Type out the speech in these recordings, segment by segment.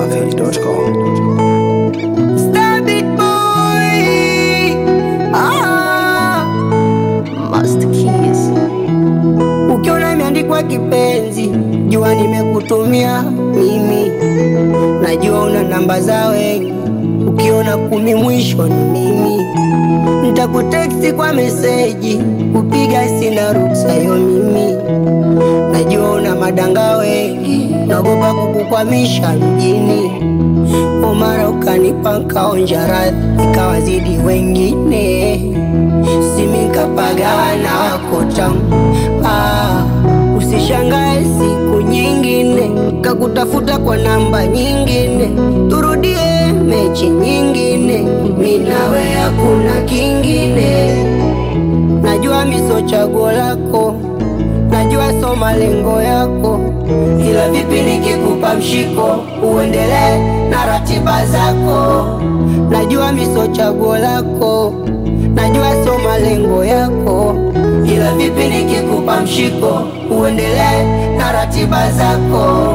dachimsafi.com. Stabit boy. Ah. Master Keys. Ukiona imeandikwa kipenzi, jua nimekutumia mimi. Najua una namba za wengi, ukiona kumi mwisho ni mimi. Nitakuteksti kwa meseji, kupiga sina ruksa yo mimi. Najua una madanga wengi, naogopa kukukwamisha mjini. Omara ukanipa nkaonja radhi, ikawazidi wengine simikapagana wako tamu ah, usishangae siku nyingine kakutafuta kwa namba nyingine, turudie mechi nyingine, minawe hakuna kingine. Najua miso chaguo lako, najua so malengo yako, ila vipi nikikupa mshiko uendelee na ratiba zako. Najua miso chaguo lako, najua so malengo yako, ila vipi nikikupa mshiko uendelee na ratiba zako.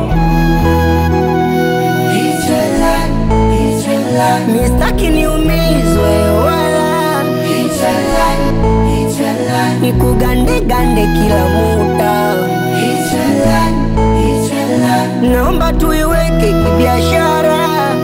Mistaki niumizwe wala nikugandegande kila muda, naomba tuiweke kibiashara.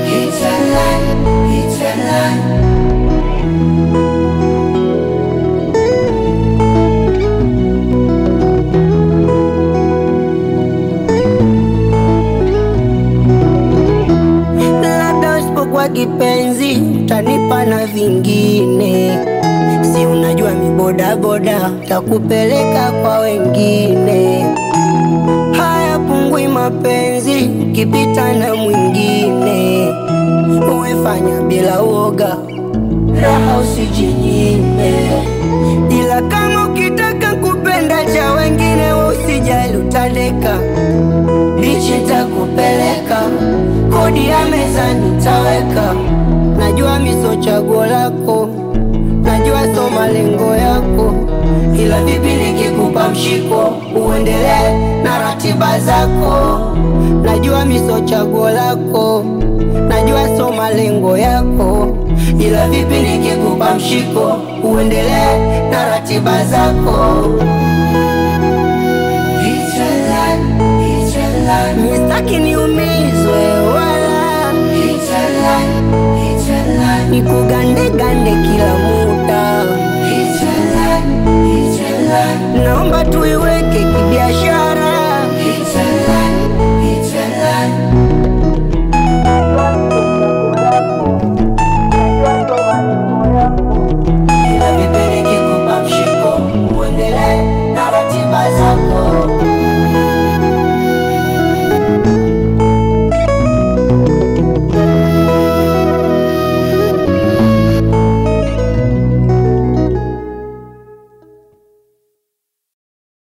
labda usipokuwa kipenzi utanipa na vingine, si unajua mibodaboda takupeleka kwa wengine. Haya pungui mapenzi ukipita na mwingine, uwefanya bila uoga, raha usijinyime, ila kama ukitaka kupenda cha wengine, we usijali utandeka bichi takupeleka, kodi ya meza nitaweka. Najua miso chaguo lako, najua so malengo yako, ila vipi nikikupa mshiko uendelee na ratiba zako. Najua miso chaguo lako, najua so malengo yako, ila vipi nikikupa mshiko uendelee na ratiba zako. Mistaki niumizwe wala nikugandegande kila muda, naomba tuiweke kibiashara.